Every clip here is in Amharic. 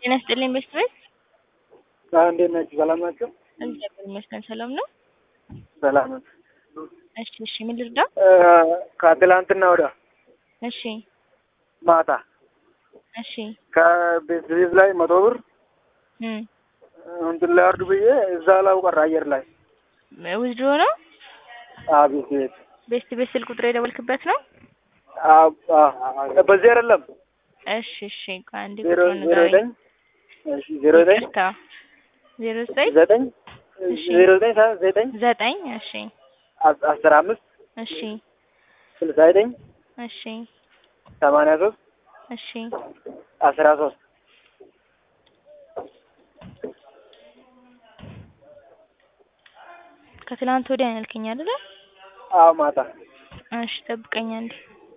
ጤና ይስጥልኝ ቤስት ቤት እንዴት ናችሁ? ሰላም ናቸው? እግዚአብሔር ይመስገን ሰላም ነው። ሰላም ነው። እሺ እሺ፣ ምን ልርዳ? ከትላንትና ወዲያ እሺ ማታ እሺ ከቤት ቤት ላይ መቶ ብር እም እንትን ላይ አርዱ ብዬ እዛ ላይ ቀረ አየር ላይ ውዝድሮ ነው። አቤት ቤት ቤስት ቤት ስልክ ቁጥር የደወልክበት ነው? በዚህ አይደለም እሺ እሺ፣ ቆይ አንዴ ዜሮ ቁጥሩን ዜሮ ንገረኝ። ዘጠኝ እሺ ዜሮ ዘጠኝ ይቅርታ፣ ዜሮ ዘጠኝ ዘጠኝ እሺ። ዜሮ ዘጠኝ ሰ- ዘጠኝ ዘጠኝ እሺ አስ- አስራ አምስት እሺ ስልሳ ዘጠኝ እሺ ሰማንያ ሶስት እሺ አስራ ሶስት ከትላንት ወዲያ ነው ያልከኝ አይደለ? አዎ ማታ እሺ ጠብቀኝ አንዴ።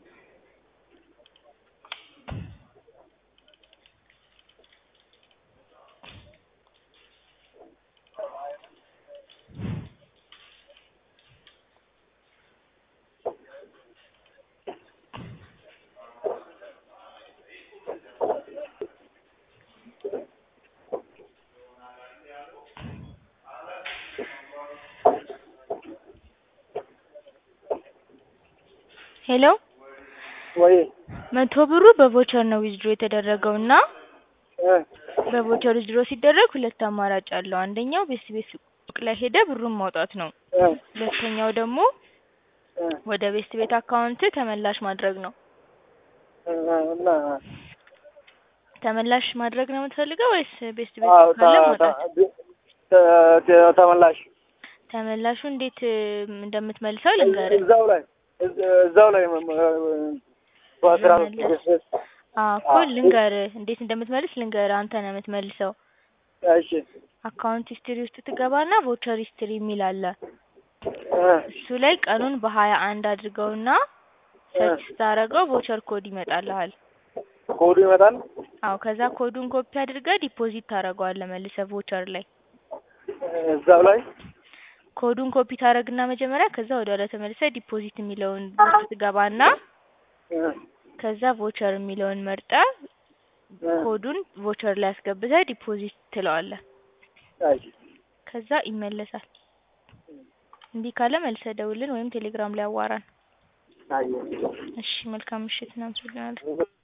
ሄሎ ወይ መቶ ብሩ በቮቸር ነው ዊዝድሮ የተደረገው እና እ በቮቸር ዊዝድሮ ሲደረግ ሁለት አማራጭ አለው። አንደኛው ቤት ቤት ሱቅ ላይ ሄደ ብሩን ማውጣት ነው። እ ሁለተኛው ደግሞ እ ወደ ቤት ቤት አካውንት ተመላሽ ማድረግ ነው። እ እና ተመላሽ ማድረግ ነው የምትፈልገው ወይስ ቤት ቤት አዎ ካለ ተ- ማውጣት? ተ- ተ- ተመላሽ ተመላሹ እንዴት እም፣ እንደምትመልሰው ልንገርህ። እዛው ላይ እዝ- እዛው ላይ መ- መ- በአስራ ሶስት መመለስ። አዎ እኮ አዎ። ልንገርህ፣ እንዴት እንደምትመልስ ልንገርህ። አንተ ነው የምትመልሰው። እሺ አካውንት ሂስትሪ ውስጥ ትገባና ቮቸር ሂስትሪ የሚል አለ። እ እሱ ላይ ቀኑን በሀያ አንድ አድርገውና ሰርች ስታደርገው ቮቸር ኮድ ይመጣልሃል። ኮዱ ይመጣል አዎ ከዛ ኮዱን ኮፒ አድርገህ ዲፖዚት ታደርገዋለህ መልሰህ ቮቸር ላይ። እዛው ላይ ኮዱን ኮፒ ታደርግና መጀመሪያ ከዛ ወደ ኋላ ተመልሰህ ዲፖዚት የሚለውን ውስጥ ትገባና እ ከዛ ቮቸር የሚለውን መርጠህ እ ኮዱን ቮቸር ላይ አስገብተህ ዲፖዚት ትለዋለህ። እሺ ከዛ ይመለሳል። እምቢ ካለ መልሰህ ደውልን ወይም ቴሌግራም ላይ አዋራን። አየሁ እሺ መልካም ምሽት፣ እናመሰግናለን።